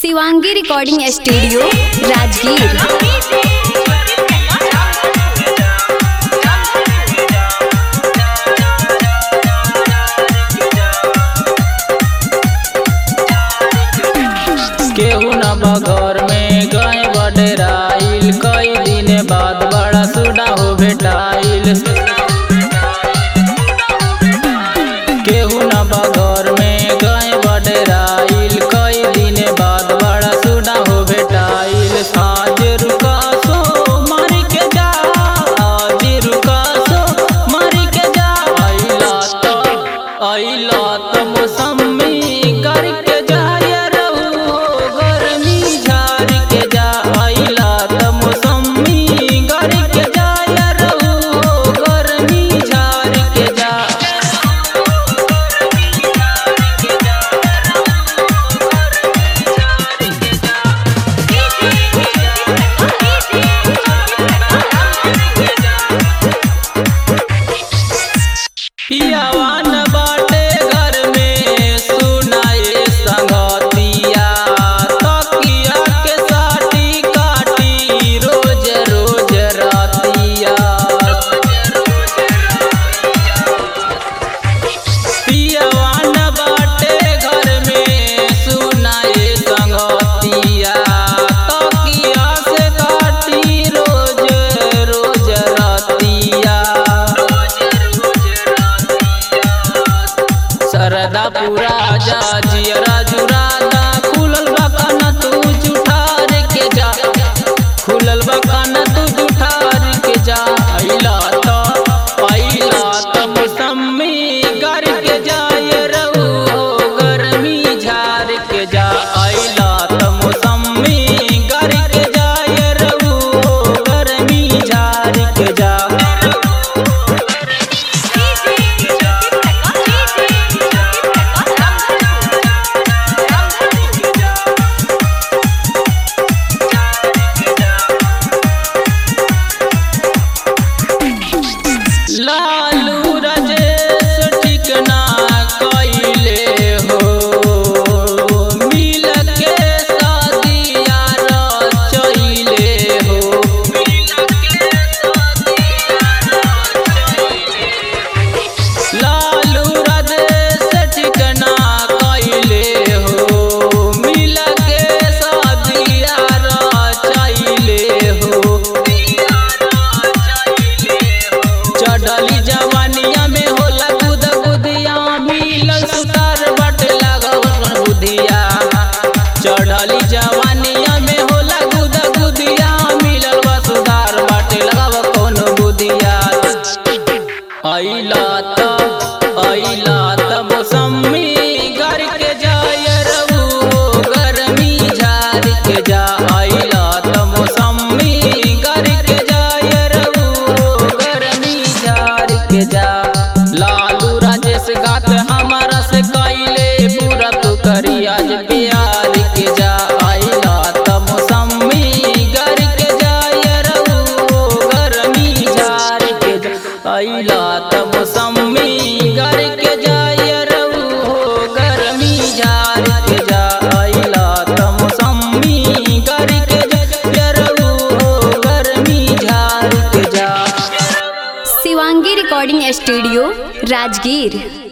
Shivangi recording studio Rajgir केहू न बघर में गए बडराइल कई दिन बाद बड़ा सुडा हो भेटाइल केहू न बघर में गए बडराइल कई दिन बाद बड़ा सुडा हो भेटाइल आज रुका सो मारी के जा आज रुका सो मारी के जा अइला तो अइला तो मौसमी करके जाय रहू हो गर्मी झाड़ के जा अइला तो मौसमी करके जाय रहू हो गर्मी झाड़ के जा पियावान बाटे घर में सुनाए संगतिया तकिया के साटी काटी रोज रोज रातिया पियावान बाटे घर में सुनाए संगतिया तकिया से काटी रोज रोज रातिया सरदा पूरा जा जियरा जुरादा खुलल बकाना तू जुठार के जा खुलल बकाना तू जुठार के जा अइला तो अइला तो मौसमी गर के जाय रहू हो गर्मी झार के जा अइला तो मौसमी गर के जाय रहू हो गर्मी झार के जा लालू राजेश ठिकना कइले हो मिल के शादिया रचइले हो लालू राजेश ठिकना कइले हो मिल के शादिया रचइले हो चढ़ली जवानिया में होला गुद गुदिया मिलल सुतार बट लगल बुधिया चढ़ली जवानिया में होला गुद गुदिया मिलल बा सुधार बाटे लगाव कौन बुधिया अइला त अइला त मौसमी घर के जाय रहू हो गर्मी झाड़ के जा अइला त मौसमी घर के जाय रहू हो गर्मी झाड़ के जा लालू राजेश गात हमारा से कैले पूरा तू करी आज प्यार के जा अइला त मौसमी घर के जाय रहू हो गर्मी झाड़ के जा अइला त मौसमी घर के जाय रहू हो गर्मी झाड़ के जा अइला त मौसमी घर के जाय रहू हो गर्मी झाड़ के जा शिवांगी रिकॉर्डिंग स्टूडियो राजगीर